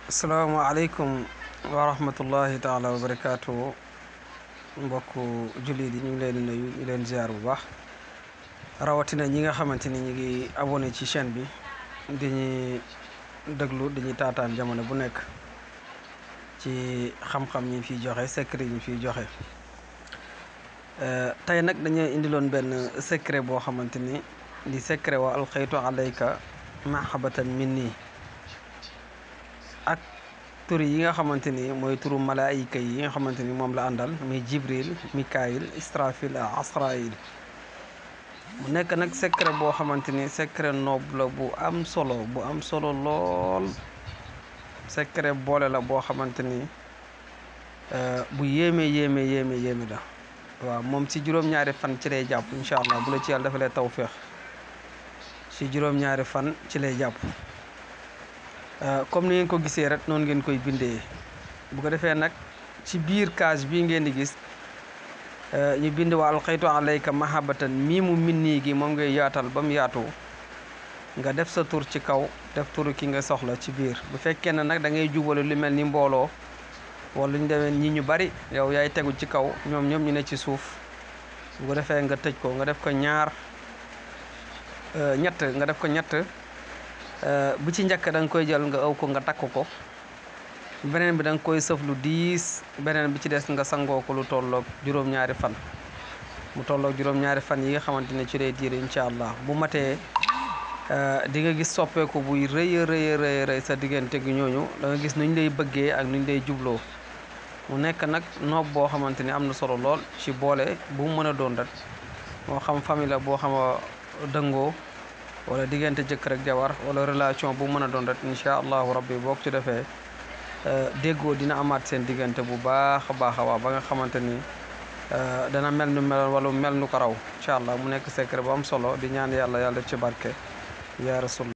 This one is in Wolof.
asalaamaaleykum wa rahmatullahi taala wa barakaatu mbokku jullit yi ñu ngi leen di nuyu ñu leen ziar bu baax rawatina ñi nga xamante ni ñu ngi abonné ci chaîne bi di ñu déglu di ñu taataan jamono bu nekk ci xam-xam ñi fiy joxe secret ñi fiy joxe tey nag dañoo indiloon benn secret boo xamante ni di secret wa alxaytu alayka mahabatan minni ak tur yi nga xamante ni mooy turu malaayika yi nga xamante ni moom la àndal muy jibril mikail israfil asrail mu nekk nag secret boo xamante ni secret noob la bu am solo bu am solo lool secret boole la boo xamante ni bu yéeme yéeme yéeme yéeme la waaw moom ci juróom-ñaari fan ci lay jàpp incha allah bu la ci yàlla dafa lay tawféex ci juróom-ñaari fan ci lay jàpp comme ni ngeen ko gisee rek noonu ngeen koy bindee bu ko defee nag ci biir case bii ngeen di gis ñu bind wa alxaytu alayka mahabatan mii mu minnii gi moom ngay yaatal ba mu yaatu nga def sa tur ci kaw def turu ki nga soxla ci biir bu fekkee ne nag da ngay jubale lu mel ni mbooloo wala ñu demee ñi ñu bari yow yaay tegu ci kaw ñoom ñoom ñu ne ci suuf bu ko defee nga tëj ko nga def ko ñaar ñett nga def ko ñett bu ci njëkk da nga koy jël nga aw ko nga takk ko beneen bi da nga koy sëf lu diis beneen bi ci des nga sangoo ko lu tolloog juróom-ñaari fan mu tolloog juróom-ñaari fan yi nga xamante ne ci lay diir incha allah bu matee di nga gis soppeeku buy rëy rëy rëy rëy sa diggante gi ñooñu da nga gis nuñ lay bëggee ak nuñ lay jubloo mu nekk nag noob boo xamante ni am na solo lool ci boole bu mu mën a doon rek moo xam famille la boo xam a dëngoo wala diggante jëkkër ak jabar wala relation bu mën a doon rek incha allahu rabbi boo ko ci defee déggoo dina amaat seen diggante bu baax a baax a baax ba nga xamante ni dana mel nu mel wala mel nu ko raw incha allah mu nekk secret bu am solo di ñaan yàlla yàlla def ci barke yaa rasul